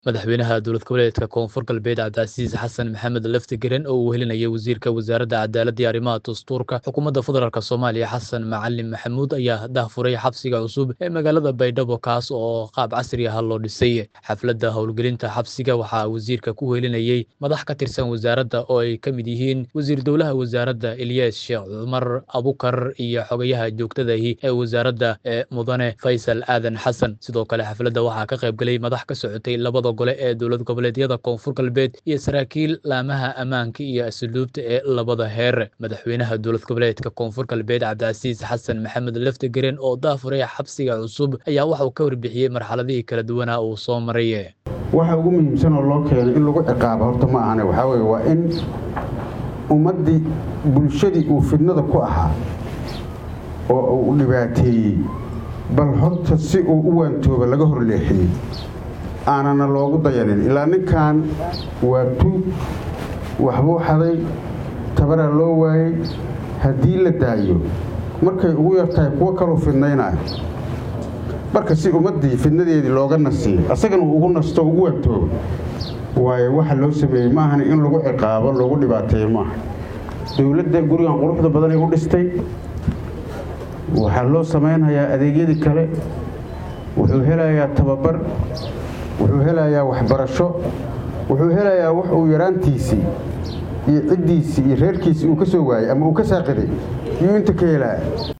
madaxweynaha dowlad goboleedka koonfur galbeed cabdicasiis xasan maxamed laftigaren oo uu helinayay wasiirka wasaaradda cadaaladda iyo arrimaha dastuurka xukuumadda federaalk soomaaliya xasan macalin maxamuud ayaa dahfuray xabsiga cusub ee magaalada baydhabo kaas oo qaab casri ah loo dhisay xafladda howlgelinta xabsiga waxaa wasiirka ku helinayey madax ka tirsan wasaaradda oo ay ka mid yihiin wasiir dowlaha wasaaradda eliyas sheekh cumar abukar iyo xogayaha joogtadahi ee wasaaradda ee mudane faysal aadan xasan sidoo kale xafladda waxaa ka qayb galay madax ka socotay labada gole ee dowlad goboleedyada koonfur galbeed iyo saraakiil laamaha ammaanka iyo asluubta ee labada heer madaxweynaha dowlad goboleedka koonfur galbeed cabdicasiis xasan maxamed laftigaren oo daafuray xabsiga cusub ayaa waxa uu ka warbixiyey marxaladihii kala duwanaa uu soo maray waxa ugu muhiimsan oo loo keenay in lagu ciqaabo horta ma ahane waxaa weye waa in ummaddii bulshadii uu fidnada ku ahaa oo uu dhibaateeyey bal horta si uu u waantooba laga horleexiyey aanana loogu dayanin ilaa ninkan waa tuug waxbuu xaday tabaraa loo waayey haddii la daayo markay ugu yartahay kuwo kaluu fidnaynayo marka si ummaddii fidnadeedii looga nasiyo asagana uu ugu nasto ugu waantoobo waayo waxa loo sameeyey maahan in lagu ciqaabo loogu dhibaateeyo maaha dowladda gurigan quruxda badanay u dhistay waxaa loo samaynhayaa adeegyadii kale wuxuu helayaa tababar wuxuu helayaa waxbarasho wuxuu helayaa wax uu yaraantiisii iyo ciddiisii iyo reerkiisii uu ka soo waayey ama uu ka saaqiday yuu inta ka helaya